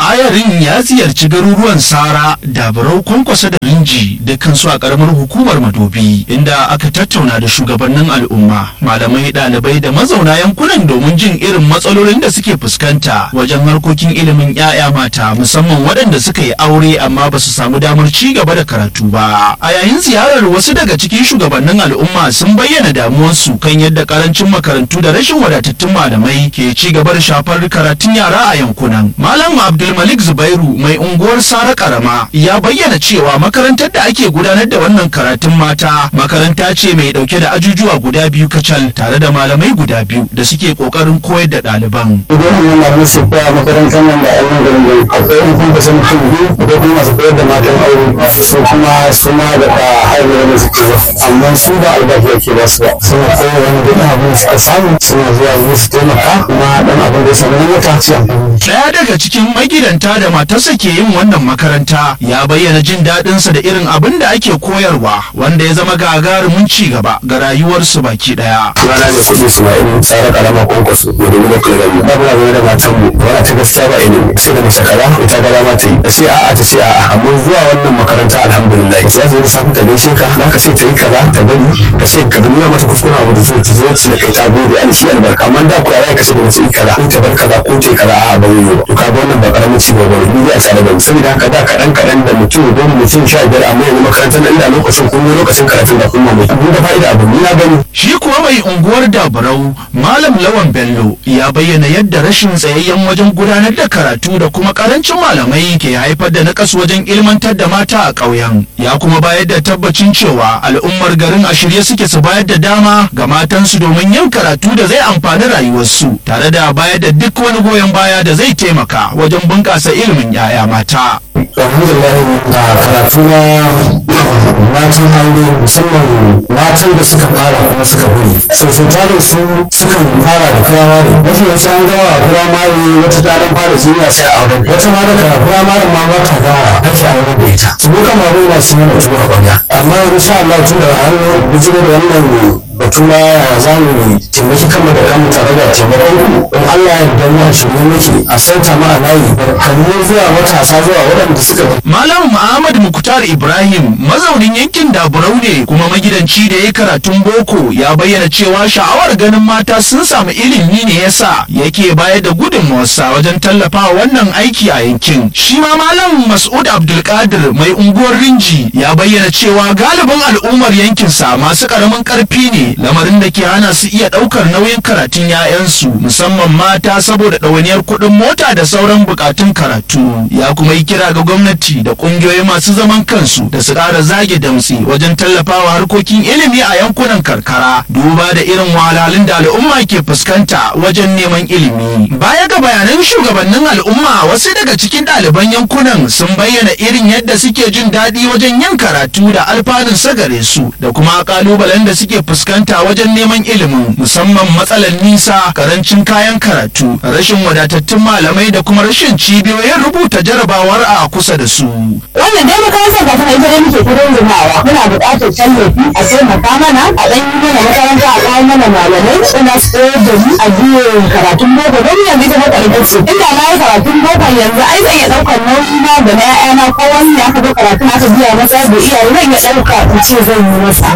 ayarin ya ziyarci garuruwan sara dabarau kwankwasa da rinji dukkansu a karamar hukumar madobi inda aka tattauna da shugabannin al'umma malamai ɗalibai da mazauna yankunan domin jin irin matsalolin da suke fuskanta wajen harkokin ilimin 'ya'ya mata musamman waɗanda suka yi aure amma ba su samu damar ci gaba da karatu ba a yayin ziyarar wasu daga cikin shugabannin al'umma sun bayyana damuwarsu kan yadda karancin makarantu da rashin wadatattun malamai ke ci gaba da shafar karatun yara a yankunan malam abdulmalik zubairu mai unguwar sara karama ya bayyana cewa makarantar da ake gudanar da wannan karatun mata makaranta ce mai dauke da ajujuwa guda biyu kacal tare da malamai guda biyu da suke kokarin koyar da ɗaliban idan an yana musu koya makarantar nan da ainihin garin gari akwai yan kuma kusan mutum biyu da kuma masu koyar da matan aure su kuma su ma da ka haihuwa da suke ba amma su ba albashi ake ba su ba suna koyar wani duk abin da suka samu suna zuwa yi su taimaka kuma dan abin da ya samu na wata su amfani Daya daga cikin magidanta da matarsa ke yin wannan makaranta ya bayyana jin daɗinsa da irin abin da ake koyarwa wanda ya zama gagarumin ci gaba ga rayuwarsu baki ɗaya. rana da kuɗi su ma irin tsara karama kwankwaso da dubu da kulami babu na game da matan mu wani ta gaskiya ba ilimi sai da mace kaza ita ga dama ta yi ta ce a'a ta ce a'a amma zuwa wannan makaranta alhamdulillah sai zai samu ta gaishe ka za ka ce ta yi kaza ta bari ka ce ka nuna mata kuskure abu da zai ta zo ta kai ta gode an shi albarka amma da ku yara ka ce da mace yi kaza ko ta bar kaza ko ta yi kaza a'a ba zai yi ba to ka ga wannan ba karamin ci gaba ne ni a tare da mu saboda haka da kaɗan kaɗan da mutum goma mutum sha biyar amma yanzu makarantar nan da lokacin kun yi lokacin karatun da kun mamaye abin da fa'ida abu ni na gani Shi kuwa mai unguwar Dabarau Malam Lawan Bello ya bayyana yadda rashin tsayayyen wajen gudanar da karatu da kuma karancin malamai ke haifar da nakas wajen ilmantar da mata a ƙauyen. Ya kuma bayar da tabbacin cewa al'ummar garin a shirye suke su bayar da dama ga matansu domin yin karatu da zai amfani rayuwarsu tare da bayar da duk wani goyon baya da zai taimaka wajen bunƙasa ilimin 'ya'ya mata. alhamdulillah a karatu na matan aure musamman matan da suka fara kuma suka buri sosai tarin su sukan fara da firamare wasu yawanci an gawa a firamare wata ta dan fara jiniya sai a aure wata ma daga firamare ma ba ta gawa ake aure da ita su muka ma bai masu yana tuwa kwanya amma insha Allah tun da har bijiro da wannan batu na za mu taimaki kanmu da kanmu tare da taimakon ku in Allah ya yarda mu a shirye muke a sauta ma a layi kamar zuwa matasa zuwa waɗanda suka Malam Muhammad Muktar Ibrahim mazaunin yankin Daburau ne kuma magidanci da ya karatun boko ya bayyana cewa sha'awar ganin mata sun samu ilimi ne yasa yake bayar da gudunmawarsa wajen tallafawa wannan aiki a yankin. Shi ma Malam Mas'ud Abdulkadir mai unguwar Rinji ya bayyana cewa galibin al'ummar yankinsa masu karamin karfi ne lamarin da ke hana su iya ɗaukar nauyin karatun 'ya'yansu musamman mata saboda ɗawainiyar kuɗin mota da sauran bukatun karatu. Ya kuma yi kira ga gwamnati da ƙungiyoyi masu zaman kansu da su ƙara zage damtsi wajen tallafawa harkokin ilimi a yankunan karkara duba da irin wahalhalun da al'umma ke fuskanta wajen neman ilimi. Baya ga bayanan shugabannin al'umma wasu daga cikin ɗaliban yankunan sun bayyana irin yadda suke jin daɗi wajen yin karatu da alfanun sagare su da kuma ƙalubalen da suke fuskanta wajen neman ilimin musamman matsalar nisa karancin kayan karatu rashin wadatattun malamai da kuma rashin cibiyoyin rubuta jarabawar a kusa da su. wannan dai makarantar ba ta ita dai muke kudin jimawa muna buƙatar tallafi a taimaka mana a ɗan yi mana makaranta a kawo mana malamai wanda su koyar da mu a biyan karatun boko don yanzu ita mata ita ce inda na yi karatun boko yanzu ai zan iya ɗaukar nauyi na da na ƴaƴana ko wani ya ka zo karatun aka biya masa da iyaye zan iya ɗauka in ce zan yi masa.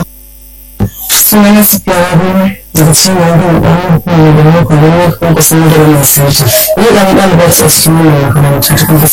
sunana su fiye daga cikin wani ɗan hukumar da muka yi kuma kusan da wani sarki ni ɗan ɗalibar ce cikin wannan makaranta ta kuma